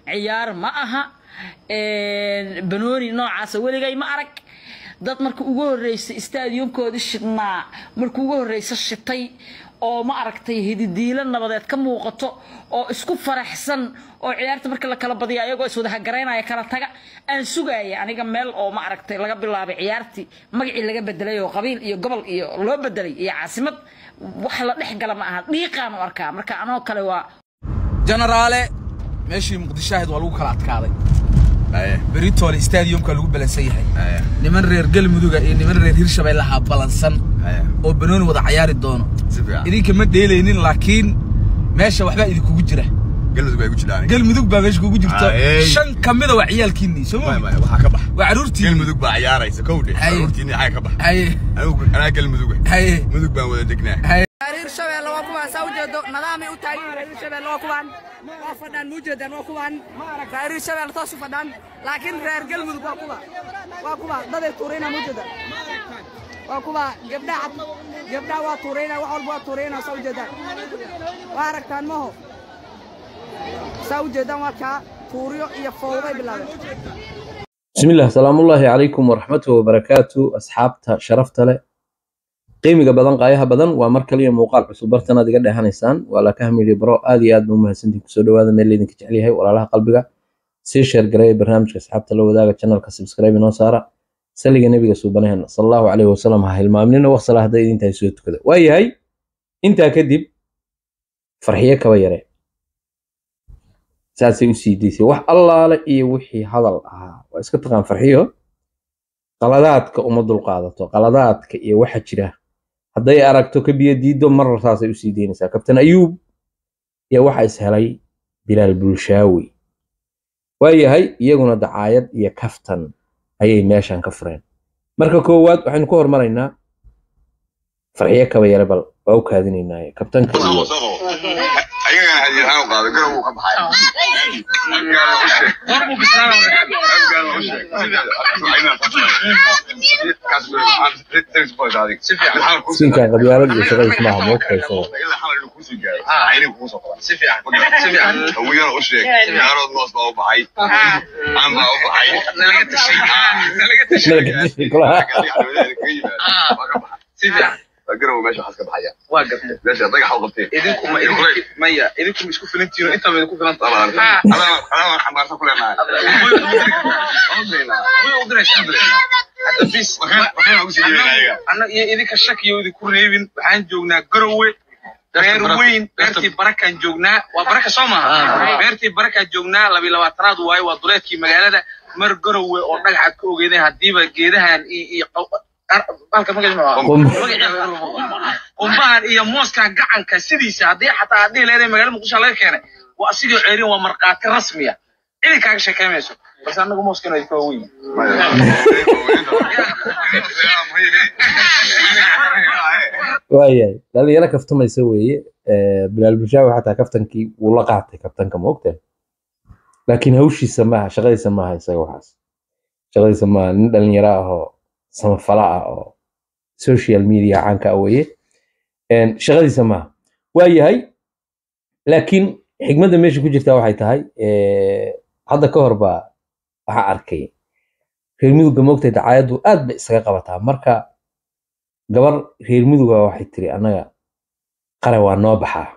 ciyaar ma aha banooni noocaasa weligay ma arag dad marka ugu horreysa stadiumkoodii shidnaa marka ugu horreysa shitay oo ma aragtay hididiilo nabadeed ka muuqato oo isku faraxsan oo ciyaarta marka la kala badiya ayagoo iswada hagaraynaya kala taga aan sugaya aniga meel oo ma aragtay laga bilaabay ciyaartii magacii laga bedelay oo qabiil iyo gobol iyo loo bedelay iyo caasimad wax la dhex gala ma aha dhiiqaan u arkaa marka anoo kale waa jenaraale meeshii muqdisho ahayd waa lagu kala adkaaday beritoole stadiumka lagu balansan yahay niman reer galmuduga iyo niman reer hirshabelle ahaa balansan oo banooni wada cayaari doono idinka ma dheelaynin laakiin meesha waxbaa idinkugu jira galmudug bay ku jiraan galmudug baa meesha kugu jirto Aye. shan ka mida waa ciyaalkiinnii soo Maya, ma maya, waxaa ka bax waa caruurtii galmudug baa ciyaaraysa kowdhe Haye. caruurtiinni xaga ka bax haye anigu anaa galmuduga haye mudug baan wada degnaa haye reer shabeelle waa kuwaan saa ujeedo nadaamay u taagan yihiin reer shabeelle waa kuwaan waa fadhaan muu jeedaan waa kuwaan reer shabeelle toos u fadhaan laakiin reer galmudug waa kuwa waa kuwa daday tuurayna muu jeedaan waa kuwa gabdhaha gabdhaha waa tuurayna wax walba waa tuurayna saa ujeedaan waa aragtaan maho saa ujeedaan waa kaa tuuryo iyo fowday bilaabeen بسم الله سلام الله عليكم ورحمة وبركاته أصحابتا شرفت له قيمة بدن قايها بدن ومر كلية موقع عصب برتنا دي قد هانيسان ولا كهمي لي برو آدي آد مو مهسنتي كسودو هذا ميل ليدن كجعلي هاي ولا لها قلبك سي شير قراي برنامج أصحابتا لو ذاك channel كسبسكرايب نو سارة سليق نبي سوبنهن صلى الله عليه وسلم هاي المامنين وصل هذا انت يسوت كذا واي هاي انت كدب فرحية كويرة saasay u sii daysay wax allaale iyo wixii hadal ahaa waa iska taqaan farxiyo qaladaadka uma dulqaadato qaladaadka iyo waxa jira hadday aragto ka biyo diido marar saasay usii daynaysaa kabtan ayuub iyo waxa is helay bilaal bulshaawi waayahay iyaguna dacaayad iyo kaftan ayay meeshan ka fureen marka koowaad waxaynu ka hormaraynaa farxiyo kaba yare bal waa u kaadinaynaaye kabtanka iyo ayagana hadiyahaan u qaado garow uu ka baxay sinkan qabyaalad iyo shaqadiis maaha moogtayso hawiyana u sheeg gaarood moos baa u baxay aan baa u baxay garow meesha waxaas ka baxaya waa gabdhe meesha dagax u qabteen idinku ma maya idinku ma isku filantiino intaa ma idinku filan adaan xambaarsan ku leenahay anna iyo idinka shakiyo idinku reebin waxaan joognaa garowe reer weyn beertii barakaan joognaa waa baraka soo maaha beertii barakaan joognaa labiyi labaatanaad waaye waa duleedkii magaalada mar garowe oo dhagaxaad ka ogeedeen haddiiba geedahan iyo iyo halka magac qumbahan iyo mooskan gacanka sidiisa haddii xataa haddii leedahay magaalada muqdisho laga keenay waa asigoo ceerin waa markhaati rasmiya cidi kaaga sheekaymayso balse annagu mooskan waa idinka waaweyn waayahay dhalinyaro kaftamaysa weeye Eh, bilaal bulshaawi xataa kaftankii wuu la qaatay kaftanka ma ogtahay laakiin hawshiisa maaha shaqadiisa maaha isaga waxaas shaqadiisa maaha nin dhalinyaro ah oo samafala ah oo social media caanka ah weeye En, shaqadiisa maaha waayahay laakiin xigmadda meesha ku jirta waxay tahay eh, hadda ka hor baa waxaa arkay reer mudugga ma ogtahay dacaayaddu aad bay isaga qabataa marka gabar reer muduga waxay tiri annaga qare waa noo baxaa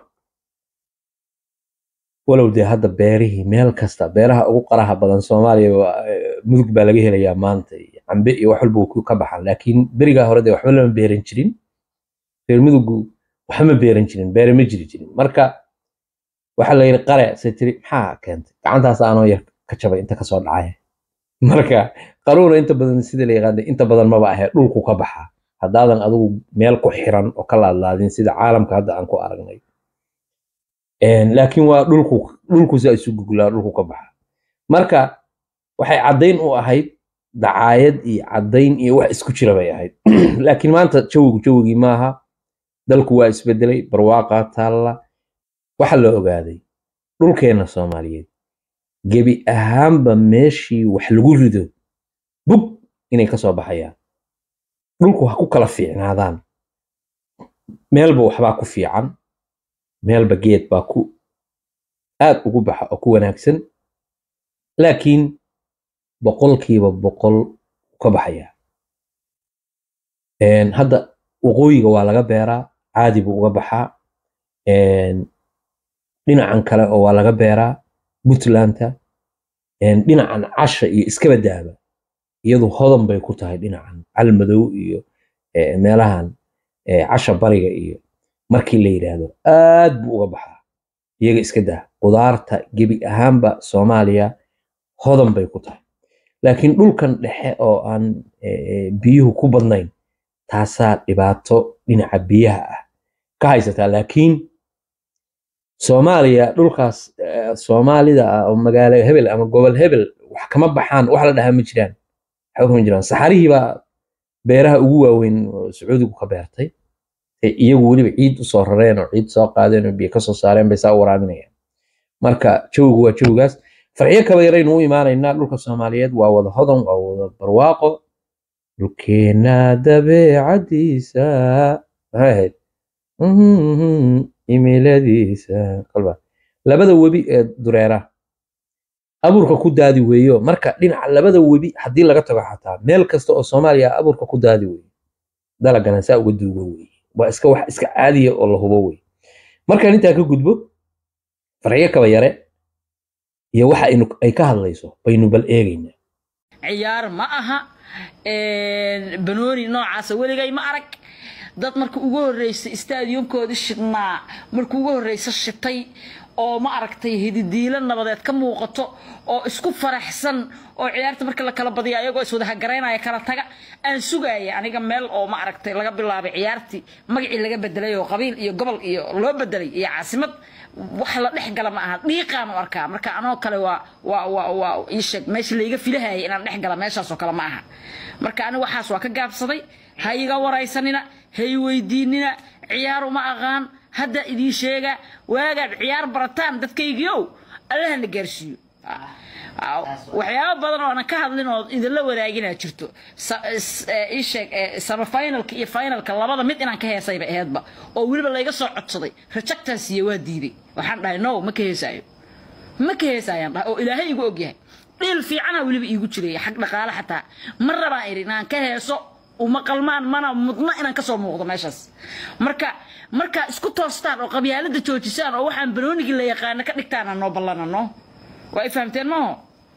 walow dee hadda beerihii meel kasta beeraha ugu qaraha badan soomaaliya waa, eh, mudug baa laga helayaa maanta iyo cambe iyo wax walba way ku ka baxaan laakiin berigaa hore dee waxba lama beeran jirin reer mudugu waxba ma beeran jirin beere ma jiri jirin marka waxaa la yidhi qare se tiri maxaa keentay gacantaas aanoo yar ka jabay inta kasoo dhacay marka qaruuna inta badan sida la yaqaana inta badan maba ahee dhulku ka baxaa haddaadan adigu meel ku xiran oo ka laadlaadin sida caalamka hadda aan ku aragnay En, laakiin waa dhulku dhulku saa isu guglaa dhulku ka baxa marka waxay caddayn u ahayd dacaayad iyo caddayn iyo wax isku jira bay ahayd laakiin maanta jawigu jawigii maaha dalku waa isbedelay barwaaqaa taalla waxa la ogaaday dhulkeenna soomaaliyeed gebi ahaanba meeshii wax lagu rido bug inay ka soo baxayaan dhulku ha ku kala fiicnaadaan meelba waxbaa ku fiican meelba geed baa ku aad ugu baxa oo ku wanaagsan laakiin boqolkiiba boqol ka baxaya Een, hadda waqooyiga waa laga beeraa caadi buu uga baxaa Een, dhinacan kale oo waa laga beeraa puntlandta Een, dhinacan casha iyo iskaba daaba iyadu hodan bay ku tahay dhinacan calmadow iyo eh, meelahan eh, casha bariga iyo markii la yidhaahdo aad buu uga baxaa iyaga iska daa qudaarta gebi ahaanba soomaaliya hodan bay ku tahay laakiin dhulkan dhexe oo aan eh, eh, biyuhu ku badnayn taasaa dhibaato dhinaca biyaha ah ka haysataa laakiin soomaaliya dhulkaas eh, soomaalida ah oo magaalo hebel ama gobol hebel wax kama baxaan wax la dhahaa ma jiraan waxba kama jiraan saxarihii baa beeraha ugu waaweyn oo sacuudigu ka beertay ee iyagu weliba ciid usoo rareen oo ciid soo qaadeen oo biyo kasoo saareen bay saa u waraaminayaan marka jawigu waa jawigaas farxiyo kaba yaraynu u imaanaynaa dhulka soomaaliyeed waa wada hodan waa wada barwaaqo dhulkeena dabeecadiisa maxay ahayd Mhm, imiladiisa kolba labada webi ee dureera abuurka ku daadi weeyo marka dhinaca labada webi haddii laga tago xataa meel kasta oo soomaaliya ah abuurka ku daadi weeyo dalagana saa uga duugo weeye waa iska wax iska caadiya oo la hubo weeye markaan intaa ka gudbo farxiyo kaba yare iyo waxa aynu ay ka hadlayso baynu bal eegaynaa ciyaar ma aha een, banooni noocaasa weligay ma arag dad marka ugu horreysa istaadiyumkoodii shidhnaa marka ugu horreysa shitay oo ma aragtay hididiilo nabadeed ka muuqato oo isku faraxsan oo ciyaarta marka la kala badiyo ayagoo iswada hagaraynaya kala taga aan sugaya aniga meel oo ma aragtay laga bilaabay ciyaartii magacii laga bedelay oo qabiil iyo gobol iyo loo bedelay iyo caasimad wax la dhex gala ma aha dhiiqaan u arkaa marka anoo kale waa waa waa waa ii sheeg meesha layga filahayay inaan dhex gala meeshaasoo kale ma aha marka aniga waxaas waa ka gaabsaday ha iga waraysanina ha i weydiinina ciyaar uma aqaan hadda idiin sheega waagaad ciyaar barataan dadkaygiiow allahana gaarsiiyo waxyaabo badan oo aanan ka hadlin oo idinla wadaagina jirto Sa- is- ee, ii sheeg ee, semifinalka iyo finalka labada mid inaan ka heesayba aheedba oo weliba layga soo codsaday rejectan siiye waa diiday waxaan dhahay no ma ka heesaayo ma ka heesaayaan dhahay oo ilaahay igu ogyahay dhiil fiicana weliba iigu jiray xag dhaqaale xataa ma rabaan idhi inaan ka heeso uma qalmaan mana mudna inaan kasoo muuqdo meeshaas marka marka isku toostaan oo qabyaalada joojisaan oo waxaan banoonigii la yaqaana ka dhigtaan noo ballanano waa i fahamteen maaho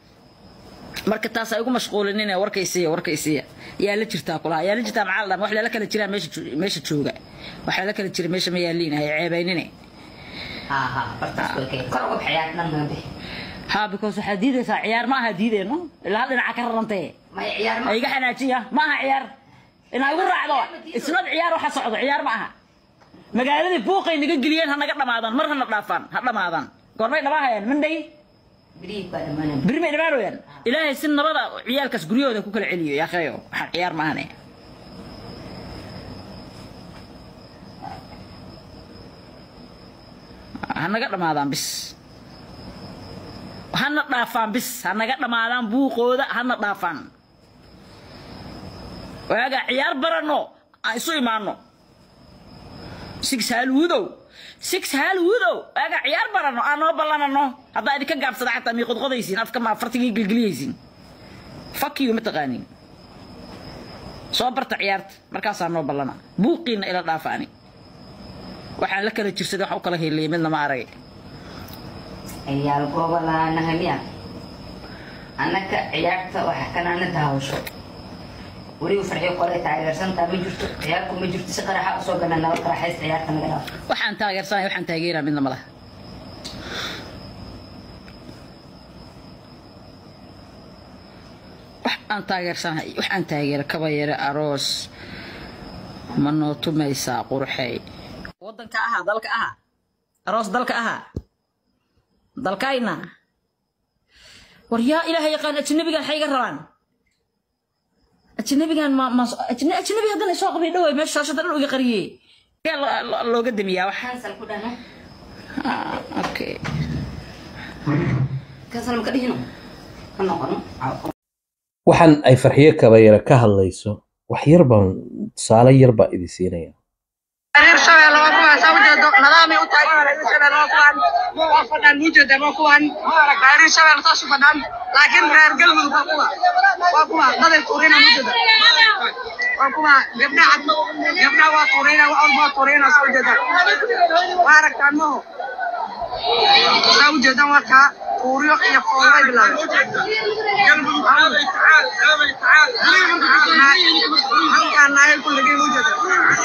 marka taas ay ugu mashquulinin warkaysiya warkaysiya yaa la jirtaa kulaha yaa la jirtaa maxaa la dhaha wax lala kala jiraa meesha jo- meesha jooga wax lala kala jira meesha ma yaaliin hay ceebaynine ها ها برتاس كل كور وقف حياتنا ما به ha because waxaad diidaysaa ciyaar ma aha diideyno ilaa hal dhinaca ka rarantee ما هي عيار ما iga xanaajiya ma aha ciyaar inaa igu raacdo isnad ciyaar waxa socdo ciyaar ma aha magaaladii buuqay naga geliyeen ha naga dhamaadaan mar hana dhaafaan ha dhamaadaan goormay dhamaahayaan mandhay بريك بعد ما انا beri may dhamaanayaan ilaahay si nabada ciyaalkaas guryahooda ku kala celiyo yaa akhayo waxaan ciyaar ma ahane ha naga dhamaadaan bis hana dhaafaan bis ha naga dhamaadaan buuqooda hana dhaafaan waaga ciyaar barano aan isu imaano six haalwudow six haalwudow waaga ciyaar barano aan noo ballanano haddaa idinka gaabsada xataa mii qodqodaysiin afka ma fartigii gelgeliyaysiin fakiyu ma taqaaniin soo barta ciyaarta markaasaa noo ballana buuqiina ila dhaafaani waxaan la kala jirsaday wax u kala heliyay midna ma aragay عيال قوة لا نهميا أنك عيارت وحكنا ندهوشو وريو فرحي قولي تعير سنتا مجرت عيالكم مجرت سقرا حق سوقنا نوال كراحيس عيارت مقنا waxaan taageersanay waxaan taageeraa midna ma laha wax aan taageersanahay wax aan taageera kaba yare aroos ma noo tumaysaa qurxey wadanka ahaa dalka ahaa aroos dalka ahaa dalkayna war yaa ilaaha yaqaan ajnabigan waxay iga rabaan ajnabigan ma ma ajna- ajnabi haddana isoo qabay dhaway meesha shaashada dhan uga qariyey Yaa lo- lo- looga damiyaa wax كنسل كدنا Ah, okay كنسل مكدهنو كنقنو waxaan ay farxiyo kaba yare ka hadlayso wax yar baan tusaale yar baa idin siinaya reer shabeelle waa kuwaan saa ujeedo nadaamay u tahay reer shabeelle waa kuwaan waa fadhaan muujeedaan waa kuwaan reer shabeelle saas u fadhaan laakiin reer galmudug waa kuwa waa kuwa daday tuurina muujeeda waa kuwa gabdha cad gabdha waa tuurina wax walba waa tuurina saa ujeedaan waa aragtaan maho saa ujeedaan warkaa tuuryo iyo foolbay bilaabeen halkaan naayay ku lagay muujeeda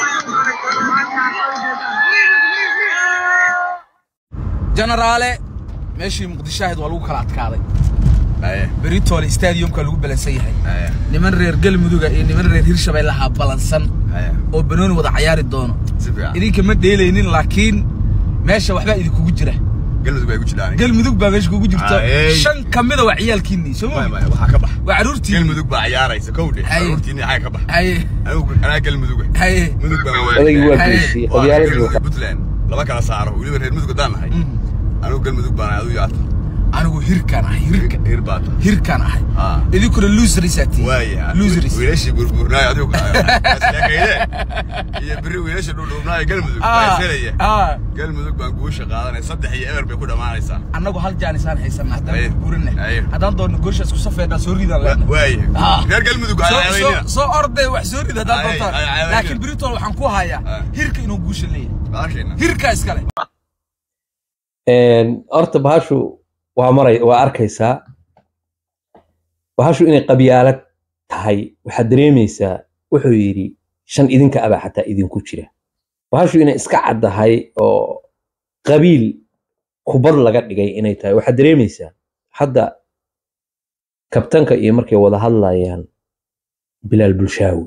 jenaraale meeshii muqdisho ahayd waa lagu kala adkaaday Aye, beritoole stadiumka lagu balansan yahay aye, niman reer galmuduga iyo niman reer hirshabeellaha balansan aye. oo banooni wada cayaari doono Si fiican. idinka ma dheelaynin laakiin meesha waxbaa idinkugu jira Galmudug bay ku jiraan. galmudug baa meesha kugu jirto Aye. shan ka mida waa ciyaalkiinnii soo Maya, ma maya, waxaa ka bax. waa carruurtii Galmudug baa ciyaaraysa, kow dhe. Aye. Carruurtiinii xagga ka bax. haye Anigu- anaa Galmuduga. haye Mudug baan odagii waa Haye. geysiyey Waa qabyaaladii Galmudug waa iyo Puntland. Laba kala saaro. Weliba reer Mudug haddaan nahay. Mm. Anigu Galmudug baan ahay, aduu yaata. anigu hirkaan ahay hirka Hir baa tahay. hirkaan ahay Ah. idinkuna loserisaa tihiin Waayahay. loseris Wiilashii burburnaay adigu ka- Isleekayde. Iyo berri wiilasha dhudhuubnaay Galmudug baa Ah, iselaya. ah. Galmudug baan guusha qaadanaya. Saddex iyo eber bay ku dhammaanaysaa. annagu hal jaanisaan haysanaa Haye. haddaan guurina Haye. haddaan doonno gooshaas ku safeedhaa soo ridaan Wa- leenahay waayahay. Ah. Reer Galmudug ha soo caawaynina. soo- soo orday wax soo rida haddaan Ay, doontaan ay, ay, ay, laakiin ay. britol waxaan ku hayaa Ah. hirka inuu guusha leeyahay Baasheena. hirkaa iskale Een, horta bahashu waa maray waa arkaysaa bahashu inay qabyaalad tahay waxaad dareemaysaa wuxuu yidhi shan idinka abaa xataa idinku jira bahashu inay iska caddahay oo qabiil kubad laga dhigay inay tahay waxaad dareemaysaa hadda kabtanka iyo markay wada hadlayaan bilaal bulshaawi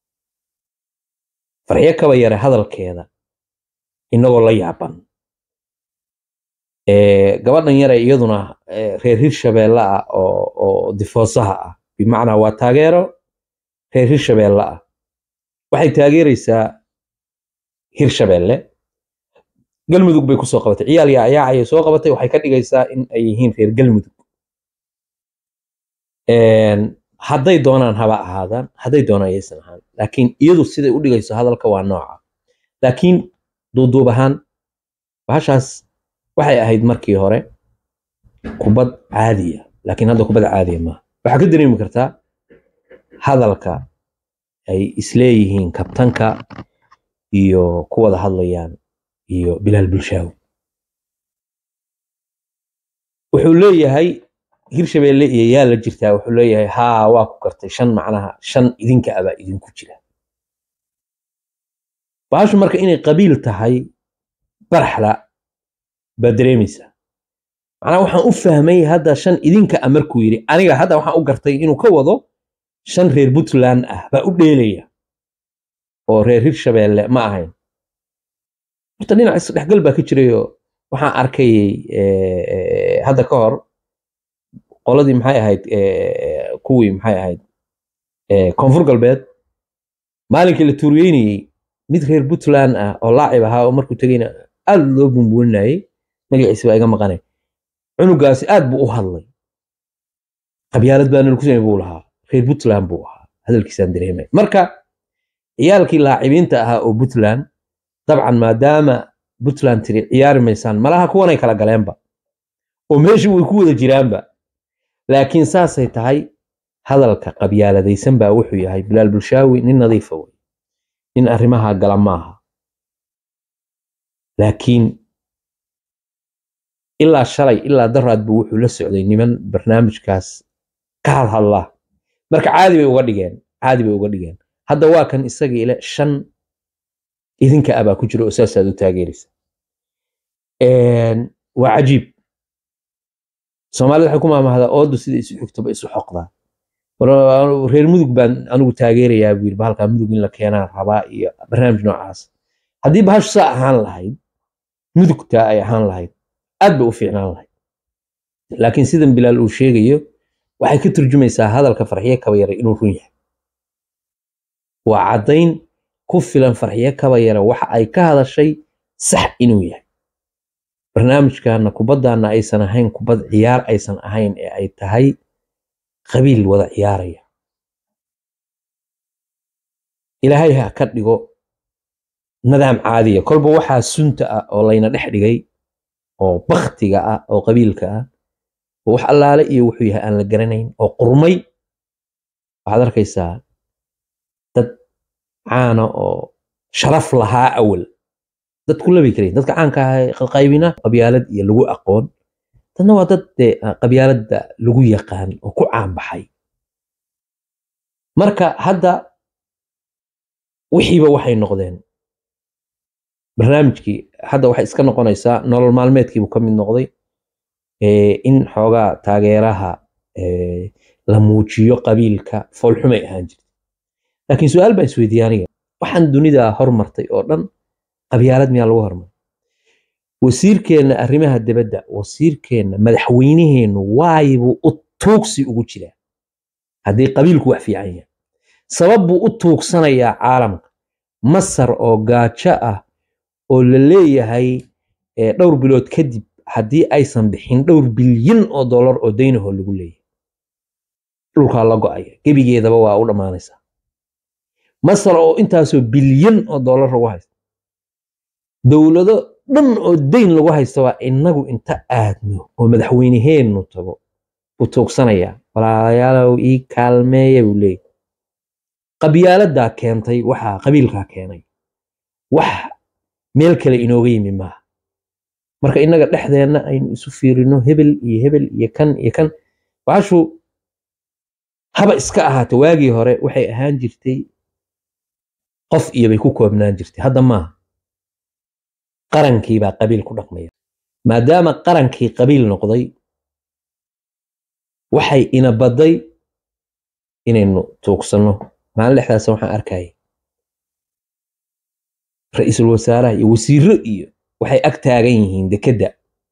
farxyo kaba yare hadalkeeda inagoo la yaaban Ee, gabadhan yare iyaduna ee, reer hirshabeelle ah oo oo difoosaha ah bimacnaa waa taageero reer hirshabeelle ah waxay taageeraysaa hirshabeelle galmudug bay kusoo qabatay ciyaal yaayaacayay soo qabatay waxay ka dhigaysaa in ay yihiin reer galmudug Een, hadday doonaan haba ahaadaan hadday doonaan ayaysan ahaan laakiin iyadu siday u dhigayso hadalka waa nooca laakiin duuduub ahaan bahashaas waxay ahayd markii hore kubad caadiya laakiin hadda kubad caadiya maaha waxaa ka dareemi kartaa hadalka ay isleeyihiin kabtanka iyo ku wada hadlayaan iyo bilaal bulshaawi wuxuu leeyahay hirshabeelle iyo yaa la jirtaa wuxuu leeyahay haa waa ku gartay shan macnaha shan idinka abaa idinku jira bahashu marka inay qabiil tahay baraxla baad dareemaysaa macnaa waxaan u fahmay hadda shan idinka ah markuu yidhi aniga hadda waxaan u gartay inuu ka wado shan reer puntland ah baa u dheelaya oo reer hirshabeelle ma ahayn horta dhinac isdhexgal baa ka jirayoo waxaan arkayay eh, eh, hadda ka hor qoladii maxay ahayd eh, kuwii maxay ahayd eh, koonfur galbeed maalinkii la tuuriyeynayey mid reer puntland ah oo laacib ahaa oo markuu tegayna aad loo bumbuuninayay magaciisa baa iga maqanay cunugaasi aad buu u hadlay qabyaalad baa nala kusamay buu lahaa reer puntland buu ahaa hadalkiisaan dareemay marka ciyaalkii laacibiinta ahaa oo puntland dabcan maadaama puntland tiri ciyaari maysaan malaha kuwanay kala galeenba oo meeshii way ku wada jiraanba laakiin saasay tahay hadalka qabyaaladaysan baa wuxuu yahay bilaal bulshaawi nin nadiifa wey nin arrimaha gala maaha laakiin ilaa shalay ilaa daraad buu wuxuu la socday niman barnaamijkaas ka hadhadla marka caadi bay uga dhigeen caadi bay uga dhigeen hadda waa kan isagii ile shan idinka ah baa ku jira oo saasaad u taageeraysa Een, waa cajiib soomaalida waxay ku maamahdaa oodu sida isu xigtoba isu xoqdaa War- reer mudug baan anigu taageerayaa buu yidhi bahalkaa mudug in la keenaan rabaa iyo barnaamij noocaas haddii bahashu saa ahaan lahayd mudugtaa ay ahaan lahayd aad bay u fiicnaan lahayd laakiin sidan bilaal uu sheegayo waxay ka turjumaysaa hadalka farxiye kaba yare inuu run yahay waa caddayn ku filan farxiye kaba yare waxa ay ka hadashay sax inuu yahay barnaamijkaana kubaddaana aysan ahayn kubad ciyaar aysan ahayn ee ay tahay qabiil wada ciyaaraya ilaahay ha ka dhigo nidaam caadiya kolba waxaa sunta ah oo layna dhex dhigay oo baktiga ah oo qabiilka ah oo wax allaale iyo wuxuu yahay aan la garanayn oo qurmay waxaad arkaysaa dad caana oo sharaf lahaa awal dad ku labi karayn dadka caanka ah qaybina qabyaalad iyo lagu aqoon dadna waa dad dee qabyaaladda lagu yaqaan oo ku caanbaxay marka hadda wixiiba waxay noqdeen barnaamijkii hadda waxay iska noqonaysaa nolol maalmeedkiibuu ka mid noqday in xoogaa taageeraha la muujiyo qabiilka foolxumay ahaan jirta laakiin su-aal baan isweydiiyey aniga waxaan dunida hormartay oo dhan qabyaalad miyaa lagu hormaray wasiirkeenna arrimaha dibadda wasiirkeenna madaxweyneheennu waayibuu u tuugsi ugu jiraa haddii qabiilku wax fiican yahay sabab buu u tuugsanayaa caalamka masar oo gaajo ah oo la leeyahay dhowr bilood kadib haddii aysan bixin dhowr bilyan oo dollar oo daynahoo lagu leeyahay dhulkaa la go'aya gebigeedaba waa u dhammaanaysaa masar oo intaasoo bilyan oo dollar lagu haysta dowlado dhan oo dayn lagu haysta waa innagu inta aadno oo madaxweyneheennu tago buu tuugsanayaa walaalayaalow ii kaalmeeya buu leeyahy qabyaaladdaa keentay waxaa qabiilkaa keenay wax meel kale inooga yimi maaha marka innaga dhexdeenna aynu isu fiirino hebel iyo hebel iyo kan iyo kan baashu haba iska ahaato waagii hore waxay ahaan jirtay qof iyo bay ku koobnaan jirtay hadda maaha qarankii baa qabiil ku dhaqmaya maadaama qarankii qabiil noqday waxay ina badday inaynu tuugsanno maalin dhexdaasa waxaan arkayay ra-iisul wasaaraha iyo wasiiro iyo waxay ag taagan yihiin dekedda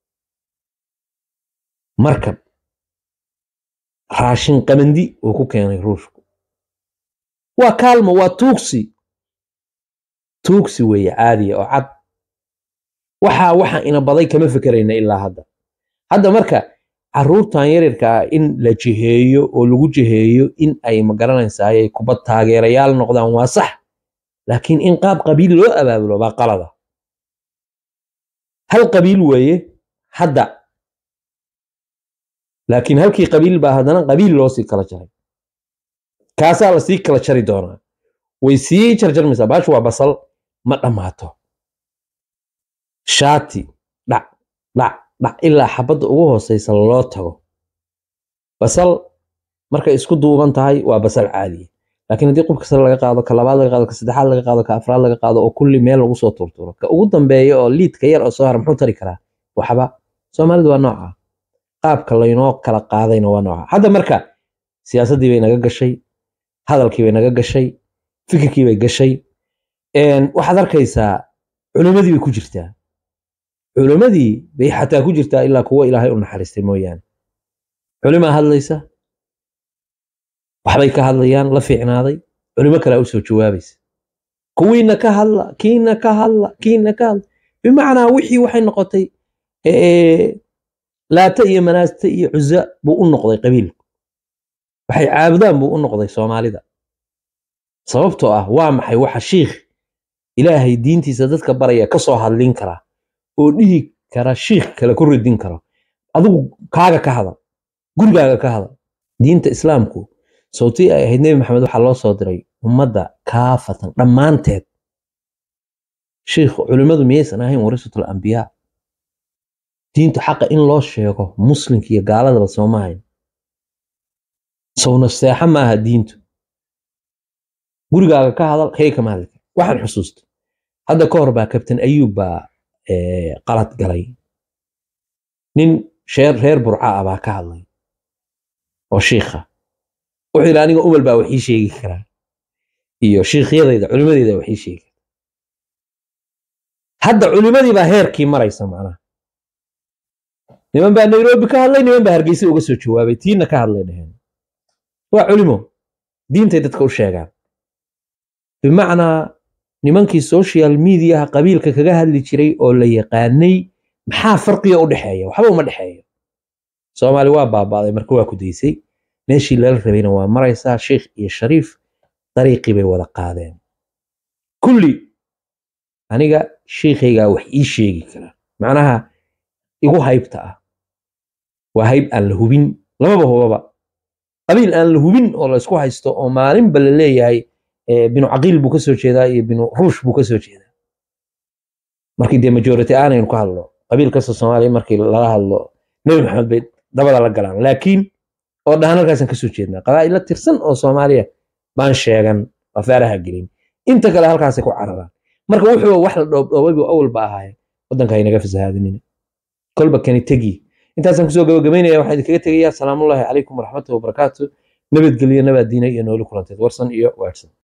markab raashin qamandi uu ku keenay ruushku waa kaalmo waa tuugsi tuugsi weeye caadiya oo cad waxaa waxa ina baday kama fekerayna ilaa hadda hadda marka caruurtan yaryarka ah in la jiheeyo oo lagu jiheeyo in ay magaranaysaayay kubad taageerayaal noqdaan waa sax laakiin in qaab qabiil loo abaabulo baa qalada hal qabiil weeye hadda laakiin halkii qabiil baa haddana qabiil loo sii kala jaray kaasaa la sii kala jari doonaa way sii jarjarmaysaa baashu waa basal ma dhammaato shaati dhac dhac dhac ilaa xabadda ugu hooseysa loo tago basal markay isku duuban tahay waa basal caadiya laakiin haddii qubka sare laga qaado ka labaad laga qaado ka saddexaad laga qaado ka afraad laga qaado oo kulli meel lagu soo turturo ka ugu dambeeya oo liidka yar oo soo hara muxuu tari karaa waxba soomaalidu waa nooca qaabka laynoo kala qaadayna waa nooca hadda marka siyaasaddii bay naga gashay hadalkii bay naga gashay fikirkii bay gashay waxaad arkaysaa culimmadii bay ku jirtaa culimmadii bay xataa ku jirtaa ilaa kuwo ilaahay u naxariistay mooyaane culimaa hadlaysa waxbay ka hadlayaan la fiicnaaday culimo kalea u soo jawaabaysa kuwiina ka hadla kiina ka hadla kiina ka hadla bimacnaa wixii waxay noqotay laata iyo manaasta iyo cuza buu u noqday qabiilku waxay caabudaan buu u noqday soomaalida sababtoo ah waa maxay waxa shiikh ilaahay diintiisa dadka baraya ka soo hadlin kara oo dhihi kara shiikh kale ku ridin karo adigu kaaga ka hadal gurigaaga ka hadal diinta islaamku sawtii ay ahayd nebi maxamed waxaa loo soo diray ummadda kaafatan dhammaanteed shiikh culimmadu miyaysan ahayn warisatul ambiyaa diintu xaqa in loo sheego muslimka iyo gaaladaba sooma hayn sowna seexa maaha diintu gurigaaga ka hadal kay kama hadli kara waxaan xusuusta hadda ka hor baa kabtan ayuub baa qalad galay nin sheer reer burca ah baa ka hadlay oo shiikha wuxuu yidhi aniga umal baa wax ii sheegi karaa iyo shiikhyadayda culimadeyda wax ii sheegi karaa hadda culimadii baa heerkii maraysa macnaha niman baa nairobi ka hadlay niman baa hargeysa uga soo jawaabay tiina ka hadlay dheheen waa culimo diintay dadka u sheegaan bimacnaa nimankii social mediaha qabiilka kaga hadli jiray oo la yaqaanay maxaa farqiga u dhexeeya waxba uma dhexeeyo soomaali waa baabaaday marka waa ku daysay meeshii lala rabayna waa maraysaa sheikh iyo shariif dariiqii bay wada qaadeen kulli aniga shiikhaygaa wax ii sheegi kara macnaha igu haybta ah waa hayb aan la hubin lamaba hubaba qabiil aan la hubin oo la isku haysto oo maalinba la leeyahay eh, binu caqiil buu ka soo jeedaa iyo binu ruush buu ka soo jeedaa markii dee majority aanaynu ka hadlo qabiil kasta soomaaliya markii lala hadlo nebi maxamed bay dabada la galaan laakiin oo dhahan halkaasaan kasoo jeednaa qabaa'ilo tirsan oo soomaaliya baan sheegan waa faaraha gelin inta kale halkaasay ku cararaan marka wuxuu wax la dhoobdhoobay buu awalba ahaaye waddanka haynaga fasahaadinina kolba kani tegi intaasaan kusoo gabagabaynaya waxaan idinkaga tegayaa salaamullaahi calaykum waraxmatullahi wabarakaatu nabadgelyo nabaad diina iyo nooli kulanteed warsan iyo waadhsan